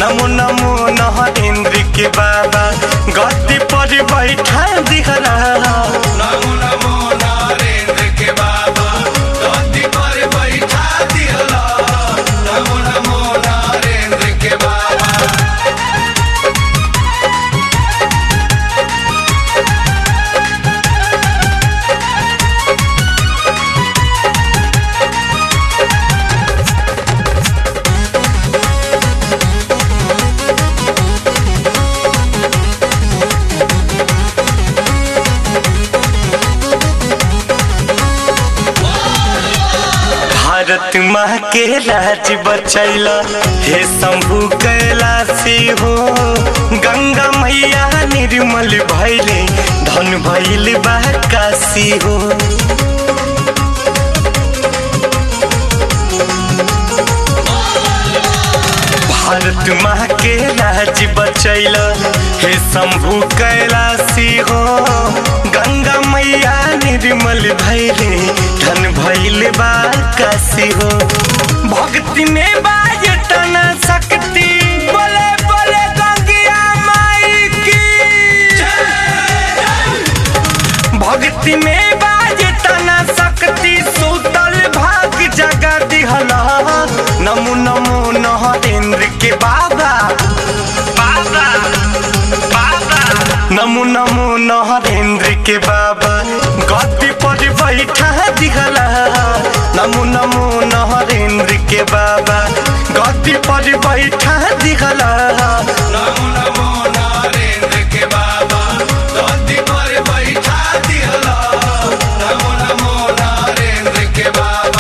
नमो नमो नरेंद्र के बाबा गद्दी पर बैठा दिहला नमो नमो नरेंद्र के बाबा गद्दी पर बैठा दिहला नमो नमो नरेंद्र के बाबा भारत माँ के राज बचैला हे शंभु कैलाशी हो गंगा मैया निर्मल भैले धन भैल बा काशी हो भारत माँ के राज बचैला हे शंभु कैलाशी हो गंगा मैया निर्मल भैले धन भैल बा काशी हो भक्ति में बाजटन शक्ति बोले बोले गंगिया माई की भक्ति में बाजटन शक्ति सुतल भाग जगा दिहला नमो नमो नरेंद्र के बाबा बाबा बाबा नमो नमो नरेंद्र के बाबा गद्दी पर बैठा दिहला नमो नमो नरेंद्र के बाबा गद्दी पर बैठा दिहला नमो नमो नरेंद्र के बाबा गद्दी पर बैठा दिहला नमो नमो नरेंद्र के बाबा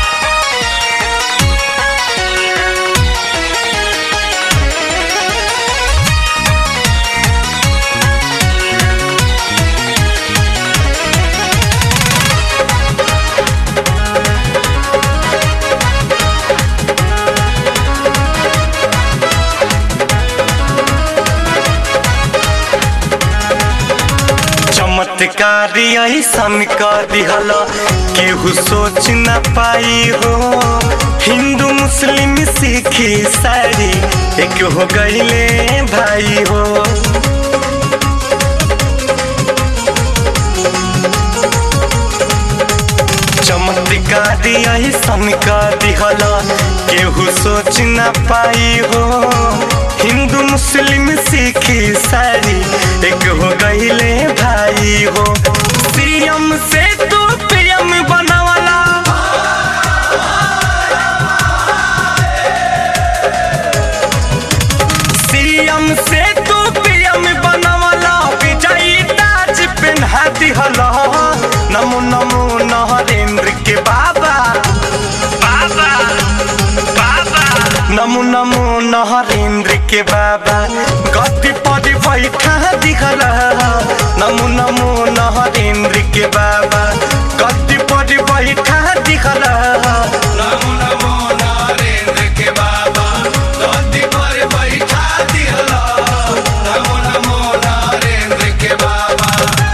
चमत्कारी ऐसन कर दिहल केहू सोच न पाई हो हिंदू मुस्लिम सिख ईसाई एक हो गईले भाई हो चमत्कारी ऐसन कर दिहल केहू सोच न पाई हो हिंदू मुस्लिम सिख ईसाई एक हो गईले भाई हो सीएम से तू पीएम बनवला सीएम से तू पीएम बनवला विजयी ताज पहना दिहला नमो नमो नरेंद्र के बाबा बाबा बाबा नमो नमो नरेंद्र के बाबा गद्दी पर बैठा दिखला नमो नमो नरेंद्र के बाबा गद्दी पर बैठा दिखला नमो नमो नरेंद्र के बाबा गद्दी पर बैठा दिहला नमो नमो नरेंद्र के बाबा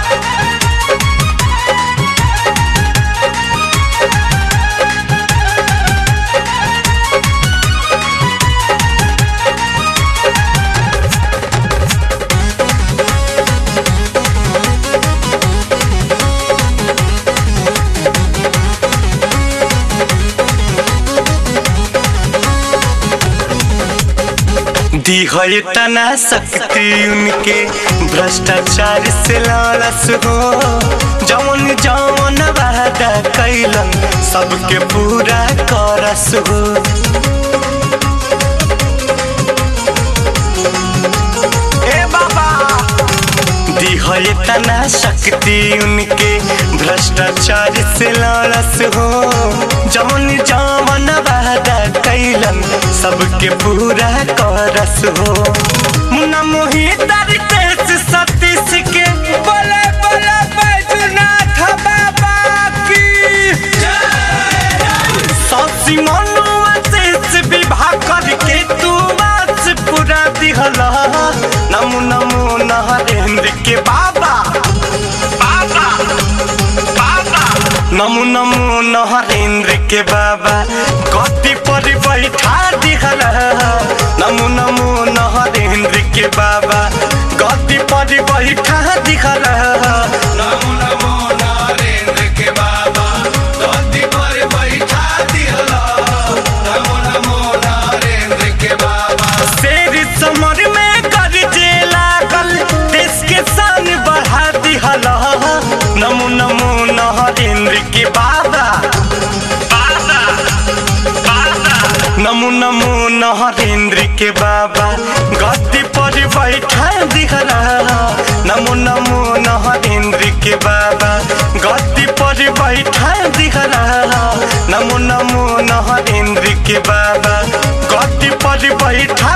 दी है तना शक्ति उनके भ्रष्टाचार से लालस हो जवन जवन वादा कैलन सबके पूरा करस हो ए बाबा दी है तना शक्ति उनके भ्रष्टाचार से लालस हो जवन जवन वादा कैलन सबके पूरा करस हो मुन्ना मोहित रितेश सतीश के बोले बोले बैजनाथ बाबा की ससी मनुआ शेष विवाह करके तू बास पूरा दिहला नमो नमो नरेंद्र के बाबा बाबा बाबा नमो नमो नरेंद्र के बाबा गद्दी पर बैठा दिहला नमो नमो के बाबा गद्दी पर बैठा दिखला नमो नमो नरेंद्र के बाबा गद्दी पर बैठा दिहला नमो नमो नरेंद्र के बाबा शेर समर में गरजे लागल देश के शान बढ़ा दिहला नमो नमो नरेंद्र के बाबा बाबा बाबा नमो नमो नरेंद्र के बाबा गद्दी पर बैठा दिखला नमो नमो नरेंद्र के बाबा गद्दी पर बैठा दिखला नमो नमो नरेंद्र के बाबा गद्दी पर बैठा